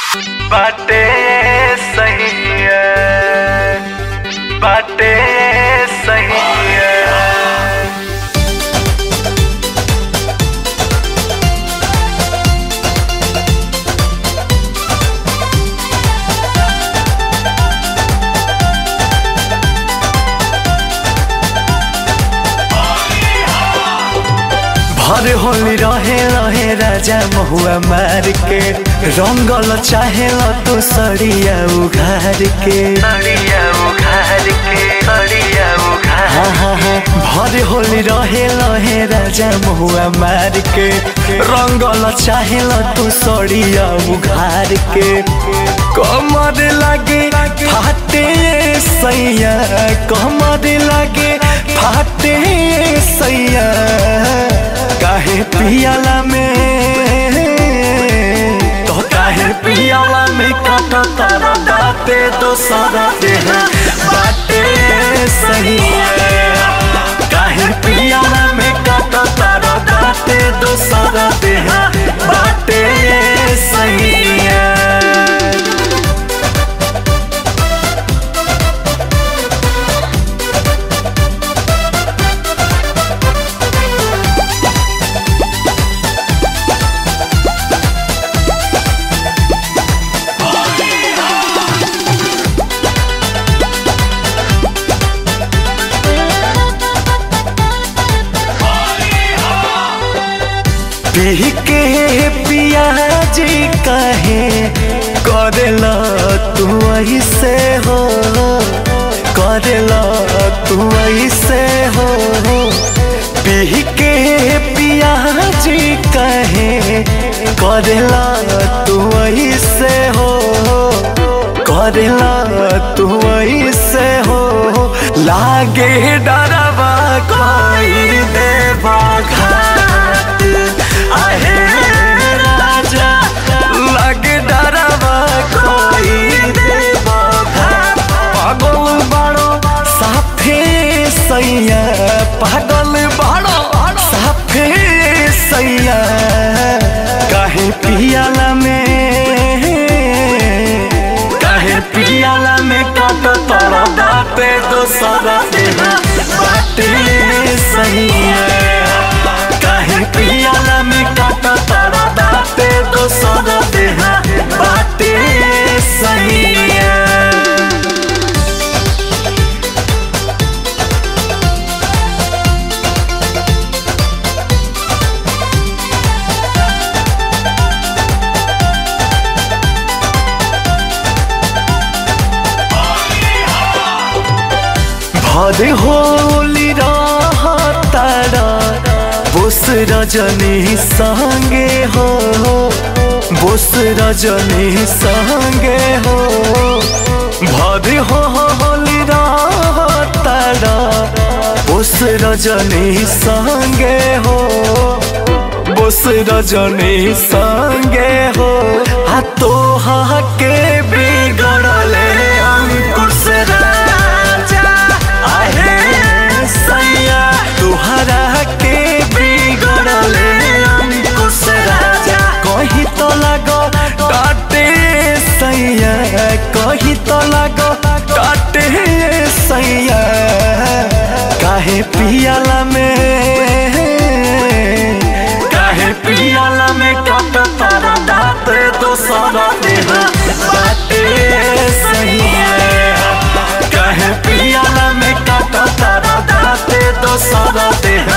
बाटे सही है बाटे सही है भर होली रहे रहे राजा महुआ मार के रंगल चाहे तू सड़िया उघार के सड़िया उखाड़ के सड़िया उखाड़ हाँ हाँ हाँ भर होली रहे रहे राजा महुआ मार के रंगल चाहे तू सड़िया उघार के कमर लागे फाटे सैया कमर लागे फाटे सैया काहे पियाला में तो काहे पियाला में काट तारा दाते तो सारा देह बाटे सही है काहे पियाला में काट तारा दाते तो सारा देह बाटे सही है पी के पियाजी कहे करेला तू ऐसे हो करेला तू ऐसे हो पी के पियाजी कहे करेला तू ऐसे हो करेला तू ऐसे हो लागे डरवा कोई देवा घाट आहे राजा लागे डरवा कोई देवा घाट पागल बाड़ो साफे सैया पागल बाड़ो साफे सैया काहे पियाला में काहे पियाला में काट तोरा बाटे दोसरा देह बाटे सही है काहे पियाला में काट तोरा बाटे दोसरा देह बाटे सही है भरे होली तारा बोस रजनी संगे हो बोस रजनी संगे हो भरे होली तारा बोस रजनी संगे हो बोस रजनी संगे हो आ तो के बिगड़ले अंकुश राजा आहे सैया तुहरा के बिगड़ले अंकुश राजा कहीं तो लगो डाटे सैया कहीं तो लगो डाटे सैया काहे पियाला में काहे पियाला में काट तारा दाते दोसरा देह बाटे सही है काहे पियाला में काट तारा दाते दोसरा देह